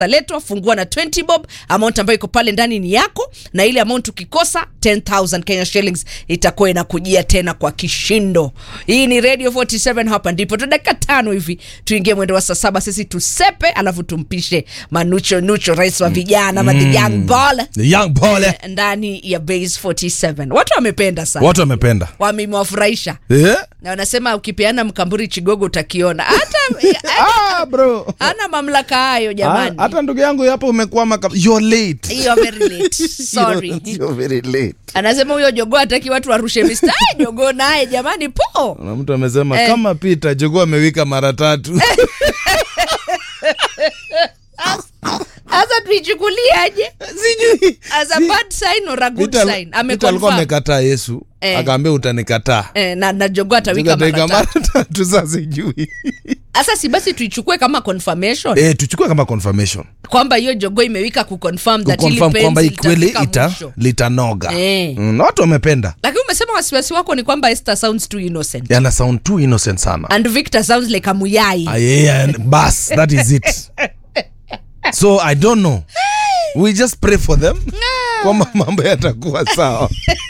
letwa fungua na 20 bob amount ambayo iko pale ndani ni yako na ile amount ukikosa 10000 kenya shillings itakuwa inakujia tena kwa kishindo hii ni radio 47 hapa ndipo tu dakika tano hivi tuingie mwendo wa saa saba sisi tusepe alafu tumpishe manucho nucho rais wa vijana mm. the young ball The young boy ndani ya base 47 watu wamependa sana watu wamependa wamewafurahisha eh? na wanasema ukipeana mkamburi chigogo utakiona hata ah, bro hana mamlaka hayo jamani Ah, hata ndugu yangu hapo umekwama kab- you're late You're very late. Sorry. You're- you're very late anasema huyo jogoo hataki watu warushe mistari jogoo naye jamani po na mtu amesema Eh. kama Peter jogoo amewika mara tatu sasa tuichukuliaje sijui as a bad sign or a good Peter- sign Peter alikuwa ameconfirm amekataa yesu Eh. akaambia utanikataa eh, na, na jogoo atawika Nikatawika mara tatu mara tatu sasa sijui sasa si basi tuichukue kama confirmation eh, tuchukue kama confirmation kwamba hiyo jogoo imewika kuconfirm that ili kuconfirm kwamba hii penzi kweli litafika ita mwisho. litanoga Eh. mm, na watu wamependa lakini umesema wasiwasi wako ni kwamba Esther sounds too innocent yana sound too innocent sana and Victor sounds like a muyai Ah, yeah, and bas that is it so i don't know we just pray for them kwamba mambo yatakuwa sawa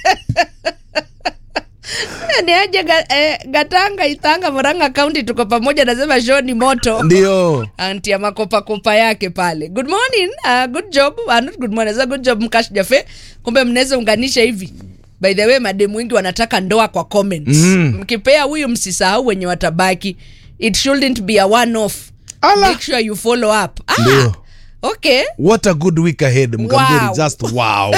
ni aje ga, eh, gatanga itanga moranga kaunti tuko pamoja nasema show ni moto ndio anti ya makopakopa yake pale good morning uh, good job uh, not good morning so good job mkash jafe kumbe mnaweza unganisha hivi by the way mademu wengi wanataka ndoa kwa comments Mm. mkipea huyu msisahau wenye watabaki it shouldn't be a one off Ala. make sure you follow up ah, Ndio. okay what a good week ahead mkamburi Wow. just wow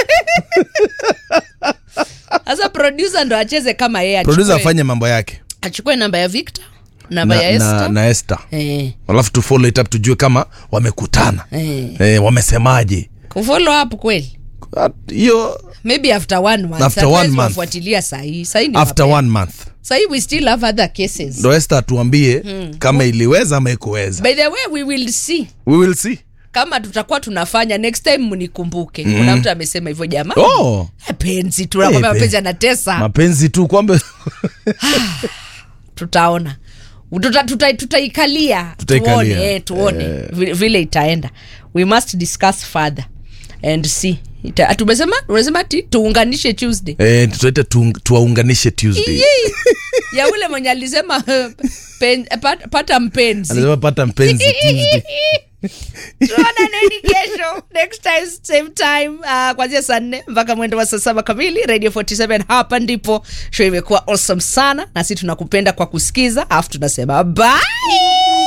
sasa producer ndo acheze kama yeye producer achukue, afanye mambo yake achukue namba ya Victor namba ya na, Esther na, na Esther eh, alafu tu follow it up tujue kama wamekutana eh. eh, wamesemaje kufollow up kweli At- hiyo maybe after one month After one Hatuwezi month. wafuatilia sahii sahii ni after mapema. one month sahii we still have other cases ndo Esther atuambie kama iliweza ama ikuweza by the way we will see we will see kama tutakuwa tunafanya next time mnikumbuke mm. kuna mtu amesema hivyo jamani oh Eh, penzi tu nakwambia Eh, pe- mapenzi anatesa mapenzi tu kwamba tutaona Tuta- tuta- tutaikalia Tutaikalia. tuone, eh, tuone vile, vile itaenda we must discuss further and see Ita- tumesema tumesema ati tuunganishe tuesday eh, tutaita tuung- tuwaunganishe tuesday Yee. ya ule mwenye alisema pen, pata, pata mpenzi alisema pata mpenzi tuesday tuonaneni kesho next time same time uh, kwanzia saa nne mpaka mwendo wa saa saba kamili radio 47 hapa ndipo show imekuwa awesome sana na si tunakupenda kwa kusikiza alafu tunasema bye